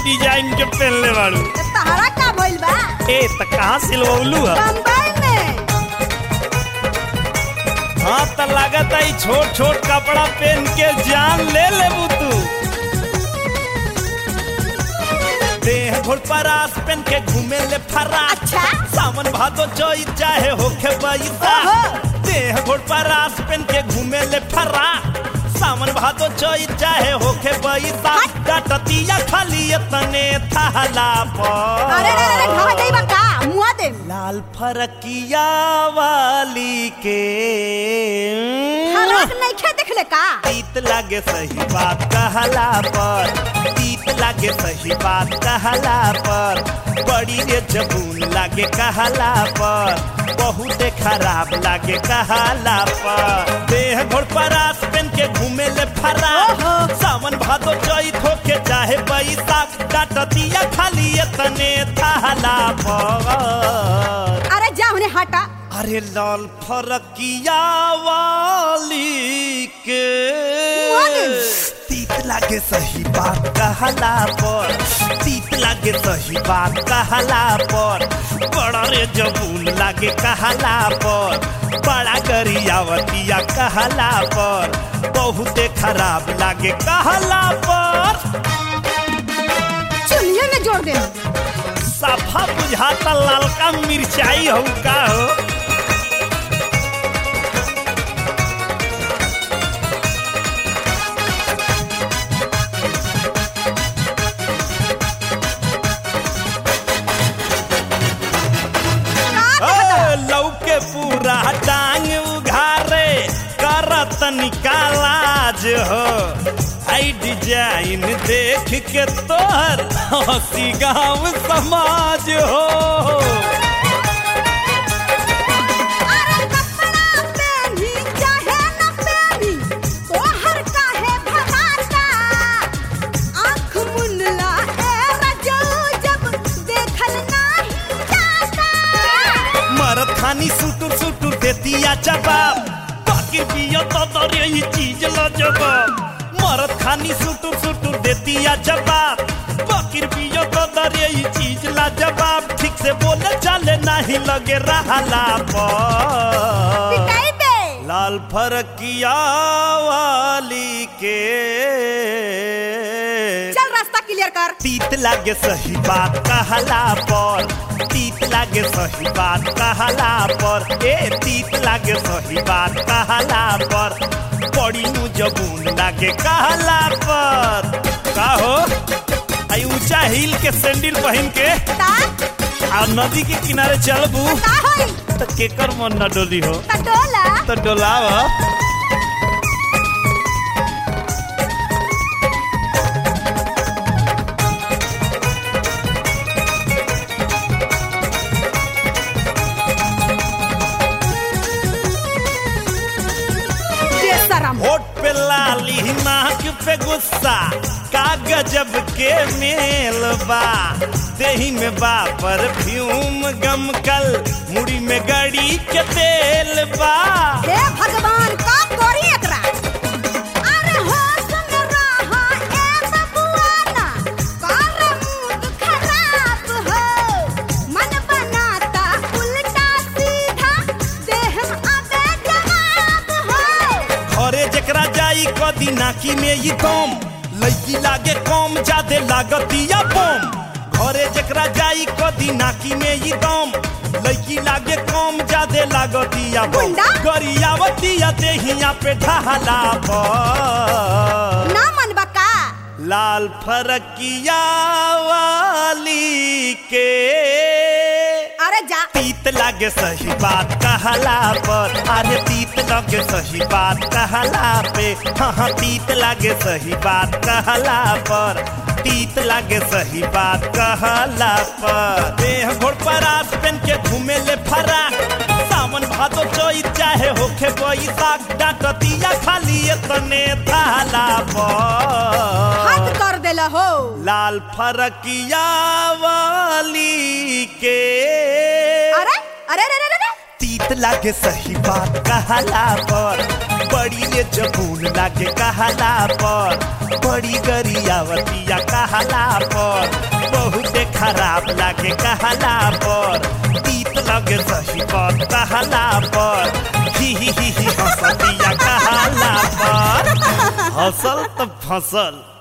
Design के पहनले बाड़ू तो तहरा का भइल बा ए त कहाँ सिलवलू है बम्बई में हाँ त लागत आई छोट छोट कपड़ा पहन के जान ले लेबू तू देह घोड़ परास पहन के घूमे ले फरा अच्छा सावन भादो चोई चाहे होखे बैसा ओहो। देह घोड़ परास पहन के घूमे ले फरा सावन भादो चोई चाहे होखे बैसा डटतिया खाली तने थहला पर अरे अरे अरे घाव जाई बा का मुआ दे लाल फरकिया वाली के हराक नहीं खे देखले का तीत लागे सही बात कहला पर तीत लागे सही बात कहला पर बड़ी रे जबून लागे कहला पर बहुत खराब लागे कहला पर देह घोड़ परास पहन के घूमे ले फरा ओहो। सावन भादो चैत होके चाहे बैसाख डाटतिया खाली तने थहला पर अरे जा उन्हें हटा अरे लाल फरकिया वाली के वाली। तीत लागे सही बात कहला पर तीत लागे सही बात कहला पर बड़ा रे जबून लागे कहला पर बड़ा गरियावतिया कहला पर बहुते खराब लागे कहला पर चुनिए में जोड़ दे सफा बुझाता लालका मिर्चाई हो का हो ए, लौके पूरा टांग उघारे करत निकालाज हो आई डिजाइन देख के तोहर हंसी गाँव समाज हो अरे कपड़ा पहनी चाहे न पहनी तोहर काहे भगाता आँख मुनला ए रजऊ जब देखल नाही जाता मरद खानी सुटुर सुटुर देतिया जवाब बाकी पियो तो दरे ही चीज ला जवाब मरद खानी सुटुर सुटुर देतिया जवाब बाकी पियो तो दरे ही चीज ला जवाब ठीक से बोले चले नहीं लगे रहला पर पिटाई बे लाल फरकिया वाली के चल रास्ता क्लियर कर तीत लागे सही बात कहला पर तीत लागे सही बात कहला पर ए तीत लागे सही बात कहला पर बड़ी नु जबून लागे कहला पर का हो आई ऊंचा हिल के सैंडल पहन के ता आ नदी के किनारे चलबू का होई तो केकर मन न डोली हो ता डोला तो डोलाव बेशरम होठ पे लाली नाक पे गुस्सा का गजब के मेल बा देही में बा परफ्यूम गमकल मुड़ी में गड़ी के तेल बा हे भगवान का करी एकरा अरे होश में रहा ए बबुआना कर मूड खराब हो मन बनाता उल्टा सीधा देह अबे जवाब हो घरे जेकरा जाई कदी नाकी में ई दम लड़की लागे कम जादे लागतिया बम घरे जेकरा जाई कदी नाकी में ई दम लड़की लागे कम जादे लागतिया बम गुंडा? गरियावतिया देहिया पे ढहला पर ना मन बका लाल फरकिया वाली के अरे जा तीत लागे सही बात कहला पर अरे तीत लागे सही बात कहला पे हाँ हाँ तीत लागे सही बात कहला पर तीत लागे सही बात कहला पर देह घोड़ पर आस पेन के घूमे ले फरा सावन भादो चोई चाहे होखे बैसाख डाकतिया खाली तने थाला पर हाथ कर देला हो लाल फरकिया वाली के अरे अरे अरे अरे अरे तीत तीत लागे सही बात कहला पर बड़ी रे जबून लागे कहला पर बड़ी गरियावतिया कहला पर बहुते खराब लागे कहला पर तीत लागे सही बात कहला पर ही ही ही ही हंसतिया कहला पर हसल तो फसल